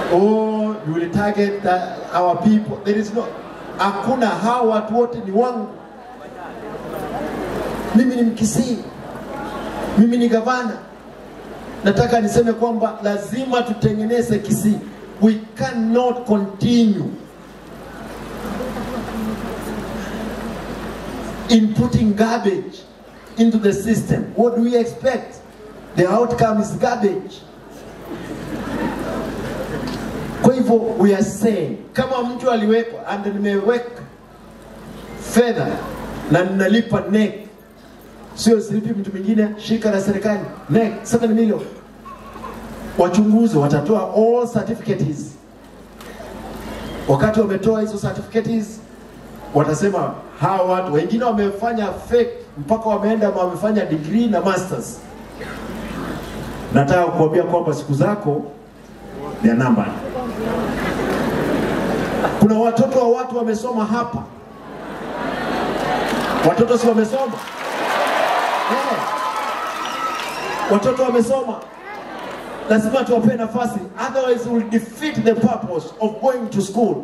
oh you will target the, our people there is no hakuna hawa watu wote ni wangu mimi ni mkisii mimi ni gavana nataka niseme kwamba lazima tutengeneze kisii we cannot continue in putting garbage into the system what do we expect the outcome is garbage kwa hivyo we are saying kama mtu aliwekwa and nimeweka fedha na ninalipa NEC, sio silipi mtu mwingine, shirika la serikali NEC 7 million, wachunguzi watatoa all certificates. Wakati wametoa hizo certificates, watasema hawa watu wengine wamefanya fake mpaka wameenda wamefanya degree na masters. Nataka kukuambia kwamba siku zako ni ya namba. Kuna watoto wa watu wamesoma hapa, watoto si wamesoma yeah. Watoto wamesoma, lazima tuwape nafasi, otherwise we'll defeat the purpose of going to school.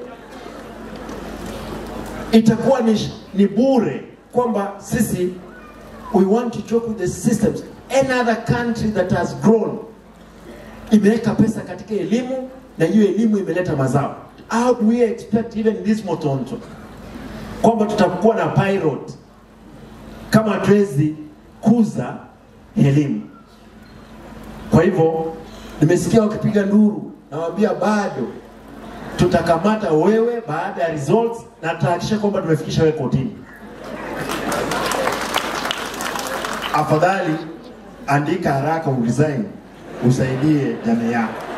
Itakuwa ni, ni bure kwamba sisi we want to joke with the systems. Any other country that has grown imeweka pesa katika elimu na hiyo elimu imeleta mazao. How do we expect even this Motonto kwamba tutakuwa na pilot kama hatuwezi kuza elimu? Kwa hivyo nimesikia wakipiga nduru, nawaambia bado tutakamata wewe baada ya results na tutahakikisha kwamba tumefikisha wewe kotini. Afadhali andika haraka uresign, usaidie jamii yako.